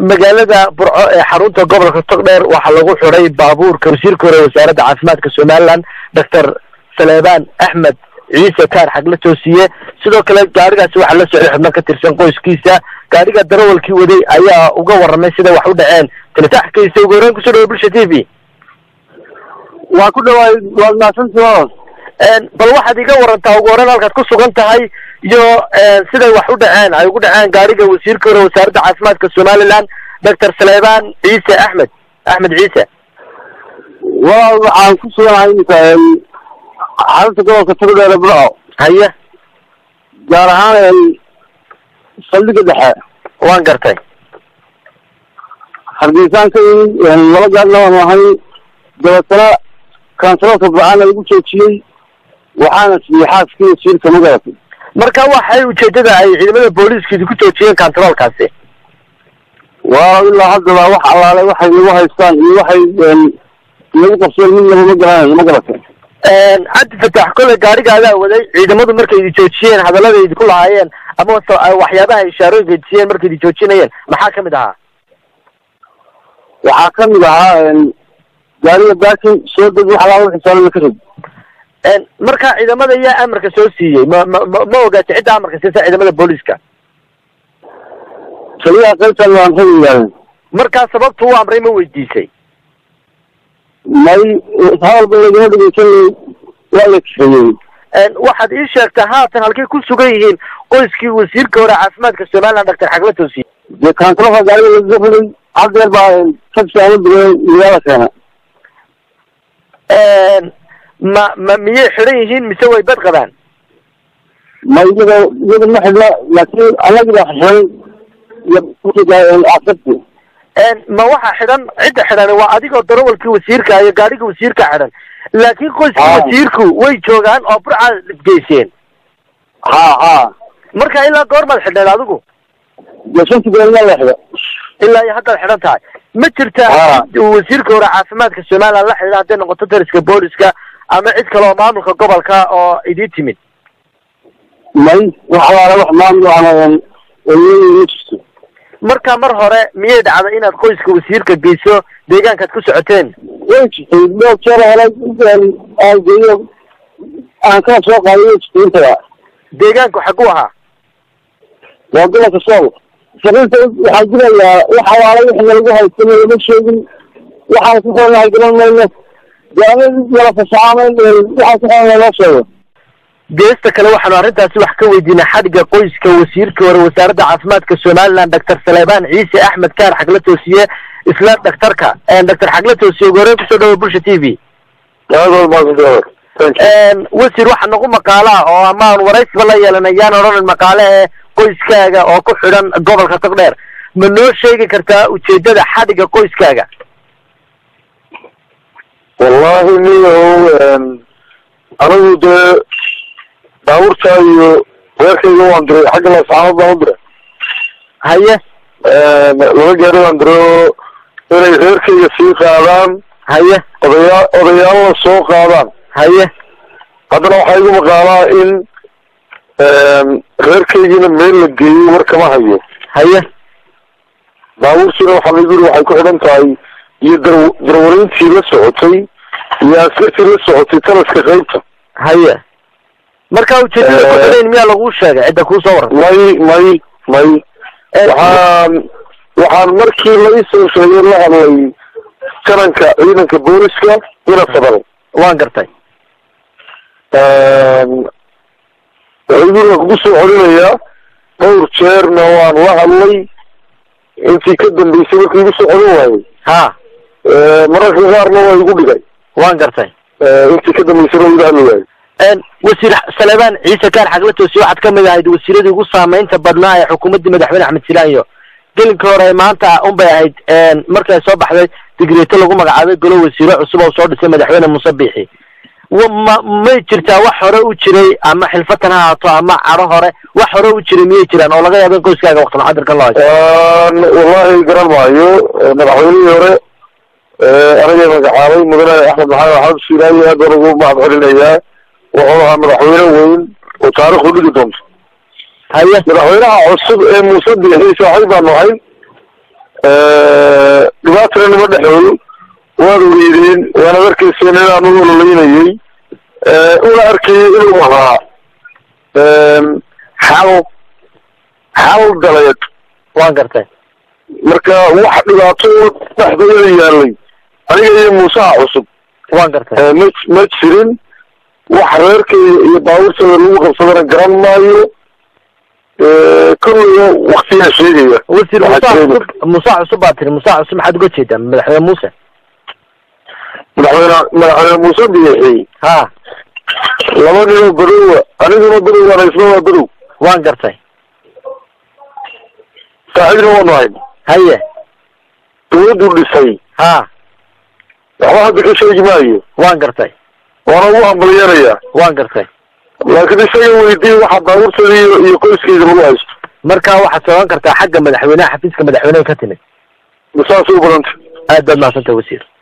magaalada burco ee xarunta gobolka togdheer waxaa lagu xiday baabuurka wasiirka hore wasaaradda caafimaadka somaliland doctor saleebaan axmed ciise kaar xagle toosiye sidoo kale gaarigaasi waxaa la socday xubno ka tirsan qoyskiisa gaariga darawalkii waday ayaa uga warramay sida wax u dhaceen tilitaxkiisa ugu horreyn kusoo dhawo bulsha t v waa ku dhawaay waad mahadsantihoos bal waxaad iga warantaa ugu horreyn halkaad ku sugan tahay iyo siday wax u dhaceen ay ugu dhaceen gaariga wasiirka hore wasaaradda caafimaadka somaliland doctor saleebaan ciise axmed axmed ciise walaal waxaan ku suganahay iminka xarunta gobolka togdheere burco haye gaar ahaan saldhiga dhexe waan gartay hargeysaan ka yimi laba gaarna waan ahay dabeetana kansaloolka burcaan lagu joojiyey waxaana siiyey xaaskii wasiirka magaratay marka waxay ujeedada ay ciidamada booliiska idinku joojiyeen kantaroolkaasi waa ilaa haddaba wax allaale waxay nagu haystaan iyo waxay nagu qabseen midnaba ma garanayo ma garatay cabdi fatax kole gaarigaadaa waday ciidamadu markay idi joojiyeen hadallada idinku lahaayeen ama waxyaabaha ishaarooyinka idisiyeen markay idi joojinayeen maxaa kamid ahaa waxaa kamid ahaa gaariga baakin soo deg wax allaale xisaanada ka rog marka ciidamada yaa amarka soo siiyey ma ma ma ma ogaatay cidda amarka siisa ciidamada booliiska kaliyaha qaybtan waan ragi yidhahdeen markaa sababtu u amray ma weydiisay may hadalba lagama dhegeysan waa la kaxeeyey waxaad ii sheegtaa haatan halkay ku sugan yihiin qoyskii wasiirka hore caafimaadka somaliland doctor xagle toosiye dee kaantaroolka gaariga lagaga riday haddeer baa taxi aan u direen magaala keena ma ma miyay xidhan yihiin mise way bad qabaan ma iyaga iyaga ma xidhna laakiin anagi baa xidhan iyo asabti ma waxa xidhan cidda xidhan waa adigoo darawalkii wasiirka iyo gaariga wasiirka xidhan laakiin qoyskii wasiirku way joogaan oo burca geyseen ha ha marka ilaa goormaad xidhneed adigu dee shanti beelna la xidha ilaa iyo haddaad xidhan tahay ma jirtaa wasiirka hore caafimaadka somaliland la xidhiidha hadday noqoto dariska booliska ama cid kale oo maamulka gobolka oo idii timid may wax alaala wax maamul ana ma jirto marka mar hore miyay dhacday inaad qoyska wasiirka geyso deegaankaad ku socoteen way jirtay dhowr jeer helay aan geeyo aan kala soo qaaday way jirtay intada deegaanku xaguu ahaa waa gobolka sool shaqinta waxaa jirayaa wax alaala wixii lagu haystana lama sheegin waxaan ku xornahay garan mayno gaana wala fasaxaamayn waxaan ku xornahay loo sheego geesta kale waxaanu arrintaasi wax ka weydiinay xadhigga qoyska wasiirka hore wasaaradda caafimaadka somaliland doctor saleebaan ciise axmed kaar xagle toosiye isla dhaktarka doctor xagle toosiye ugu horreyn kusoo dhawo bulsha t v wasiir waxaa nagu maqaalaa oo amaan waraysiba la yeelanay yaan odhanan maqaale ee qoyskaaga oo ku xidhan gobolka togdheer ma noo sheegi kartaa ujeedada xadhigga qoyskaaga wallahi niyow anigu dee baabuurtaa iyo reerkayga waan diray xagga laascaanood baan u diray haye laba gaari baan diray oo inay reerkayga sii qaadaan haye odayaa odayaalna soo qaadaan haye haddana waxaa igu maqaalaa in reerkaygiina meel la geeyey war kama hayo haye baabuurtiina waxaa laigu yiri waxay ku xidhan tahay iyo dar darwariintii la socotay iyo askartii la socotay talaska qaybta haye marka ujeedada ku xidhayn miyaa laguu sheegay cidda kuusoo warran may may may waxaan waxaan markii la isoo sheegay la hadlay jananka ciidanka booliska ina fadal waan gartay wuxuu guriga kugu soo celinayaa dhowr jeerna waan la hadlay intii ka dambeysay markii igu soo celin waayey ha mararka qaarna waa igu dhigay waan gartay intii ka dambeysay waa iga hadli waayey wasiir saleebaan ciise kaar xagle toosiye waxaad ka mid ahayd wasiiradii ugu saameynta badnaa ee xukuumaddii madaxweyne axmed silaanyo gelinka hore maanta un bay ahayd markay soo baxday digreeto lagu magacaabay golo wasiiro cusub oo soo dhisay madaxweyne muuse biixi ma may jirtaa wax hore u jiray ama xilfatan ha ahaato ama caro hore wax hore u jiray miyay jiraan oo laga yaabo in qoyskaaga waqti muxadirkan loo haysto wallahi garan maayo madaxweynihii hore aniga magacaabay mudane axmed maxamed axmed siilaayi aad baan ugu mahad celinayaa wuxuu ahaa madaxweyne weyn oo taarikhdu dhigi doonto haye madaxweynaha cusub ee muuse biixi saaxiib baanu ahayn dhibaatana nima dhexeeyo waad weydeen waana arkayseen inaan u ololeynayay una arkayay inuu ahaa xal xal daleed waan gartay marka wax dhibaato dhexdayada yaalay aniga iyo muusaha cusub waan gartay ma ma jirin wax reerkayda iyo baabuurtada lagu qabsadana garan maayo kolliga waktigaa sheegaya wasiir Waxaa muuse jiray cusub muuse cusub baa tiri muuse cusub maxaad uga jeedaa madaxweyne muuse madaxweyne madaxweyne muuse biixi ha laba ninoo badowa aniguna badow waana isna waa badow waan gartay saaxiibna waanu hayn haye dawladdu dhisay ha waxba hadda ka sheegi maayo waan gartay waana ugu hambalyeerayaa waan gartay laakiin isaga weydii waxa baabuurtada iyo iyo qoyskeyda lagu haysto marka waxaad soogan kartaa xagga madaxweynaha xafiiska madaxweyneha ka timid saasay u badanta aad baad mahadsantay wasiir